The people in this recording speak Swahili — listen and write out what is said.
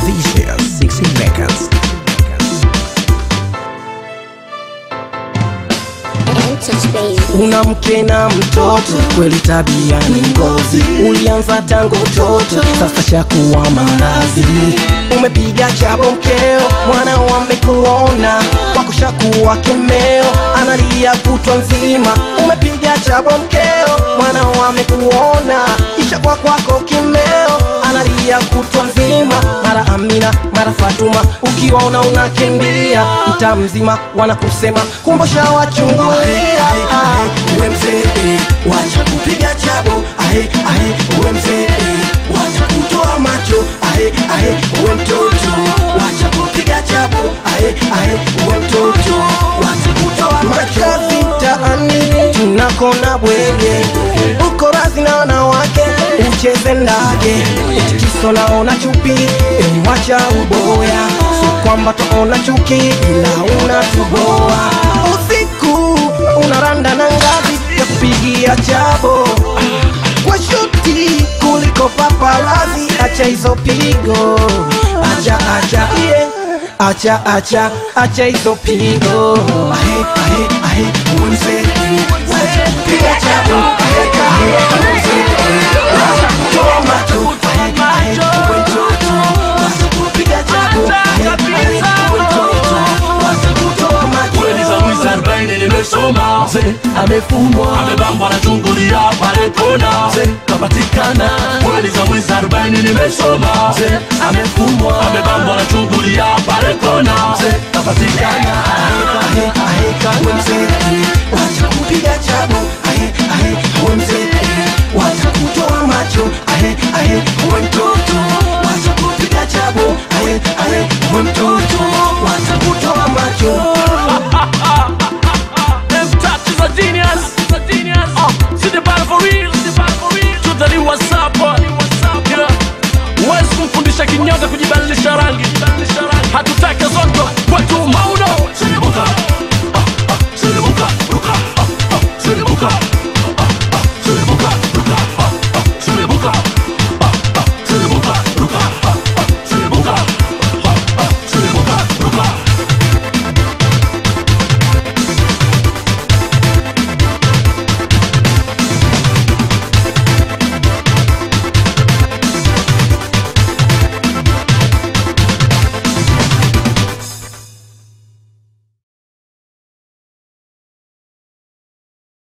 Vicious 16 Records. una mke na mtoto kweli tabia ni ngozi ulianza tangu utoto sasa shakuwa maradhi umepiga chabo mkeo mwana wamekuona wakushakuwa kemeo analia kutwa nzima umepiga chabo mkeo mwana wamekuona ishakuwa kwako kimeo analia kutwa nzima mara amina mara fatuma ukiwaona unakimbia mtaa mzima wanakusema kumbusha wachungulia uwe mzee wacha kupiga chabo ahe ahe uwe mzee wacha kutoa macho ahe ahe uwe mtoto wacha kupiga chabo ahe ahe uwe mtoto wacha kutoa macho makazi mtaani tunakona bwege uko razi na wanawake ucheze ndage utikiso naona chupi emwacha uboya si kwamba twaona chuki ila unatuboa usiku unaranda na ngazi ya kupigia chabo kwa shuti kuliko paparazi acha hizo pigo acha acha yeah. acha acha acha hizo pigo ahe ahe ahe uwe mzee wacha kupiga chabo ahe ahe uwe mzee wacha kutoa macho ahe ahe uwe mtoto wacha kupiga chabo ahe ahe uwe mtoto wacha kutoa macho kweli za mwizi arobaini nimesoma mzee amefungwa amebambwa na chungulia pale kona mzee kapatikana kweli za mwizi arobaini nimesoma mzee amefungwa amebambwa na chungulia pale kona mzee kapatikana ahe ahe uwe mzee wacha kupiga chabo ahe ahe uwe mzee wacha kutoa macho ahe ahe uwe mtoto wacha kupiga chabo ahe ahe uwe mtoto wacha kutoa macho Them touches are genius. Uh, see the battle for real. Totally what's up, boy. Yeah. Huwezi kumfundisha kinyonga kujibadilisha rangi hatutake zoto kwetu mauli